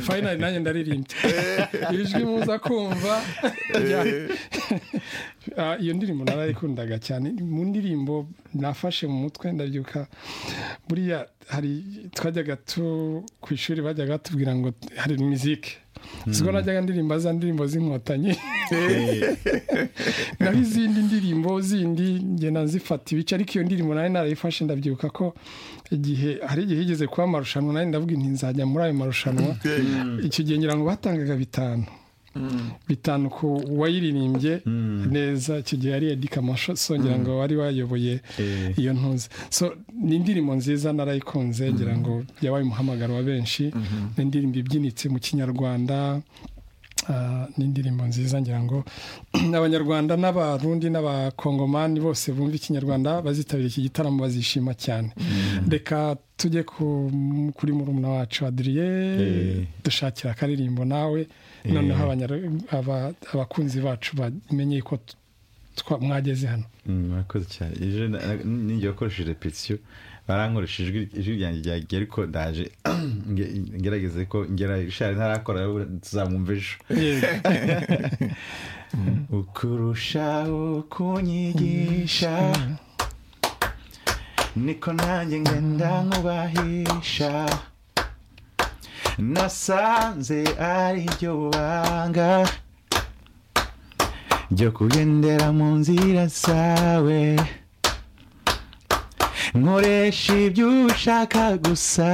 fayinari nanjye ndaririmbye ijwi muza kumva iyo ndirimbo narayikundaga cyane mu ndirimbo nafashe mu mutwe ndabyuka buriya hari twajyaga tu ku ishuri bajyaga batubwira ngo hari mizike ubwo najyaga ndirimba za ndirimbo z'inkotanyi naho izindi ndirimbo zindi ngenda nzifata ibice ariko iyo ndirimbo nari narayifashe ndabyuka ko igihe hari igihe higeze kuba amarushanwa nari ndavuga inti nzajya muri ayo marushanwa icyo gihe ngira ngo batangaga bitanu bitanu ku wayiririmbye neza icyo gihe yari edika amashoso ngira ngo wari wayoboye iyo ntuzi ni indirimbo nziza narayikunze ngira ngo yabaye umuhamagaro wa benshi ni indirimbo ibyinitse mu kinyarwanda ni indirimbo nziza ngira ngo abanyarwanda n'abarundi n'abakongomani bose bumva ikinyarwanda bazitabira iki gitaramo bazishima cyane reka tujye kuri murumuna wacu adiriye dushakira akaririmbo nawe noneho abakunzi bacu bamenye ko mwageze hano murakoze cyane ejo ninjye wakoresheje repetisiyo barankoresheje ijwi ryanjye ryagiye rikodaje ngerageze ko ngera ishari ntarakora tuzamwumva ejo ukurushaho kunyigisha niko nanjye ngenda nkubahisha nasanze ari ryo banga ryo kugendera mu nzira zawe nkoresha ibyo ushaka gusa